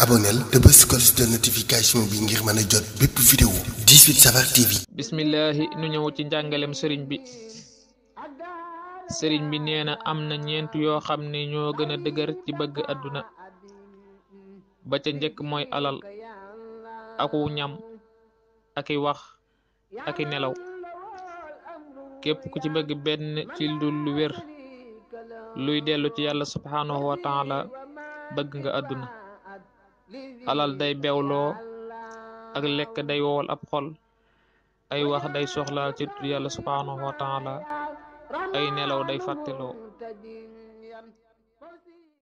abonneel te bës cloche de notification bi ngir mën a jot bépp vidéo 18 Safar TV. bismillahi nu ñëw ci njàngalem sëriñ bi sëriñ bi nee na am na ñeent yoo xam ne ñoo gën a dëgër ci bëgg àdduna ba ca njëkk mooy alal aku ñam aki wax aki nelaw képp ku ci bëgg benn ci lu lu wér luy dellu ci yàlla subhaanahu wa taala bëgg nga àdduna alal day bewloo ak lekk day wowal ab xol ay wax day soxlaal ci tudd yàlla subhaanahu wa taala ay nelaw day fàtteloo